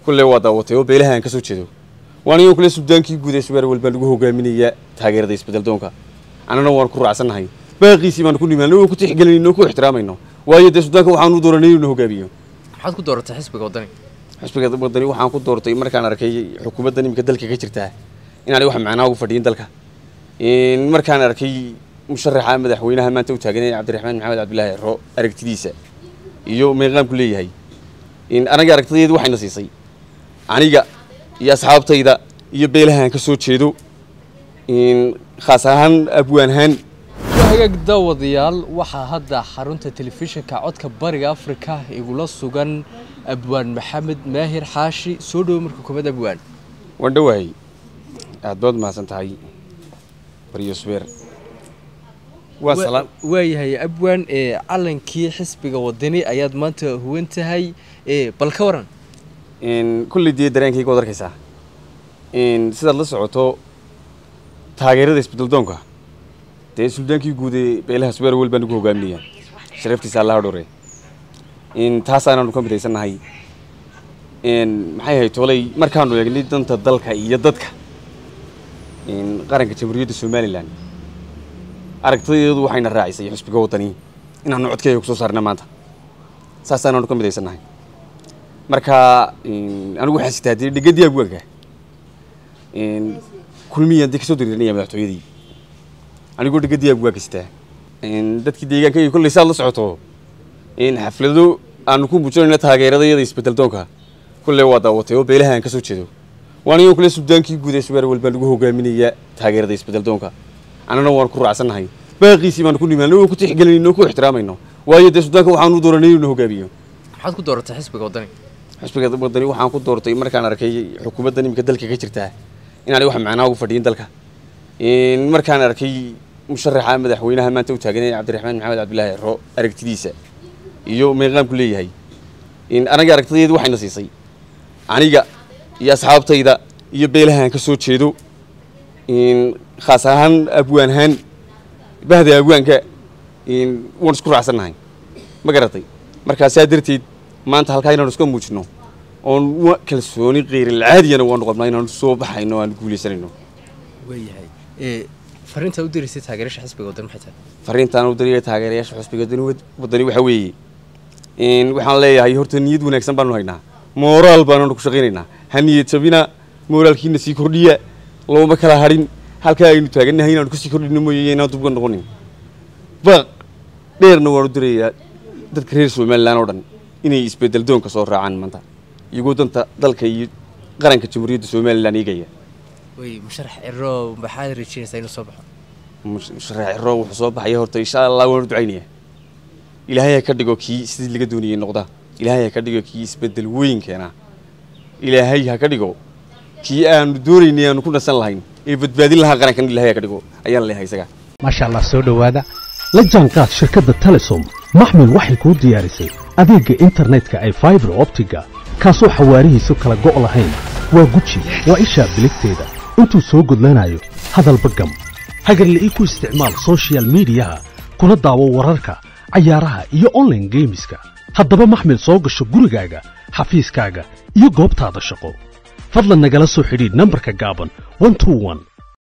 kulle waa daawatay oo beelaha aan ka soo jeedo waan iyon kule suldaankii guud ee subaar walbaa lagu hogaaminaya taageerada isbedel doonka annana waan ku raacsannahay baaqiisii baanu ku nimaano oo ku tixgelinayno oo ku ixtiraamayno waayo dee suldaanka waxaan u dooranay inuu hogaamiyo maxaad ku dooratay xisbiga waddani xisbiga wadani waxaan ku doortay markaan arkay xukuumaddan iminka dalka ka jirtaa inaanay wax macnaa ugu fadhiyin dalka markaan arkay musharaxa madaxweynaha maanta u taaganaya cabdiraxmaan maxamed cabdillaahi ciro aragtidiisa iyo meeqaamku leeyahay anaga aragtideedu waxayna siisay aniga iyo asxaabtayda iyo beelahaan ka soo jeedo khaas ahaan abwaanahaan hagaag daawadayaal waxaa hadda xarunta telefishinka codka bariga afrika igula sugan abwaan maxamed maahir xaashi soo dhowo marka koobaad abwaan waan dhowahay aad baad mahadsan tahay baryo subeer waa salaan waayahay abwaan ee calankii xisbiga wadani ayaad maanta huwan tahay bal ka waran kulley dee dareenkayga waad arkaysaa sidaad la socoto taageerada isbedel doonka dee suldaankii guud ee beelaha subeer wel baa nagu hogaaminaya sharaftiisa allaha dhore taasaanaanu ka midaysannahay maxay ahayd tolay markaanu eegnay danta dalka iyo dadka qaranka jamhuuriyadda somalilan aragtideedu waxayna raacisay xisbiga waddani inaanu codkeega kusoo saarna maanta saasaanaanu ka midaysannahay marka anigu waxaan sitaa dee dhegadii abwaanka kulmiyaan dee kasoo diriiranaya madaxtooyadii anigoo dhegadii abwaanka sitaa dadkii deegaanka iyo kolley saad la socoto xaflado aanu ku muujinayna taageeradayada isbedel doonka kulle waa daawatay oo beelaha aan ka soo jeedo waan iyon kule suldaankii guud ee subaar walbaa lagu hogaaminaya taageerada isbedel doonka annana waan ku raacsannahay baaqiisii baanu ku nimaano oo ku tixgelinayno oo ku ixtiraamayno waayo dee suldaanka waxaan u dooranay inuu hogaamiyo maxaad ku dooratay xisbiga waddani xisbiga waddani waxaan ku doortay markaan arkay xukuumaddan iminka dalka ka jirtaa inaanay wax macnaa ugu fadhiyin dalka markaan arkay musharaxa madaxweynaha maanta u taaganaya cabdiraxmaan maxamed cabdillaahi ciro aragtidiisa iyo meeqaamku leeyahay anaga aragtideedu waxayna siisay aniga iyo asxaabtayda iyo beelahaan ka soo jeedo khaas ahaan abwaanahaan bahda abwaanka waan isku raacsannahay ma garatay markaa saa darteed maanta halkaa inaanu iska muujino oon kalsooni keyrilcaadiyana waanu qabnaa inaanu soo baxayno o aanu guulaysanayno waayahay fariintaa u diraysay taageerasha xisbiga waddani maxay tahay fariintaan u diraya taageerayaasha xisbiga waddani waxaa weeye waxaan leeyahay horta niyad wanaagsan baanu haynaa mooraal baananu ku shaqaynaynaa ha niyad jabina mooraalkiina sii kordhiya looma kala hadhin halkaa aynu taagannahay inaanu kasii kordhino mooye inaan dubga noqonin baaq dheerna waanu dirayaa dadka reer somalilan oo dhan inay isbedel doonka soo raacaan maanta iyagoo danta dalka iyo qaranka jamhuuriyadda somalilan eegaya way musharax ciro maxaad rajeynaysaa inuu soo baxo musharax ciro wuxuu soo baxaya horta insha allah waanu ducaynayaa ilaahay ha ka dhigo kii sidii laga doonayay noqda ilaahay ha ka dhigo kii isbedel weyn keena ilaahay ha ka dhigo kii aanu doonaynay aanu ku nasan lahayn ee badbaadin lahaa qarankan ilaahay ha ka dhigo ayaan leeyahay isaga maasha allah soo dhowaada la jaanqaad shirkadda telesom maxmil waxay kuu diyaarisay adeegga internetka ay faibar optiga kaasoo xawaarihiisu kala go' lahayn waa guji waa ishaa biligteeda intuu soo gudlanayo hadalba gam hagarla ii ku isticmaal soshiyal miidiyaha kuna daawo wararka cayaaraha iyo onlaine geemiska haddaba maxmil soo gasho gurigaaga xafiiskaaga iyo goobtaada shaqo fadlan nagala soo xidhiidh nambarka gaaban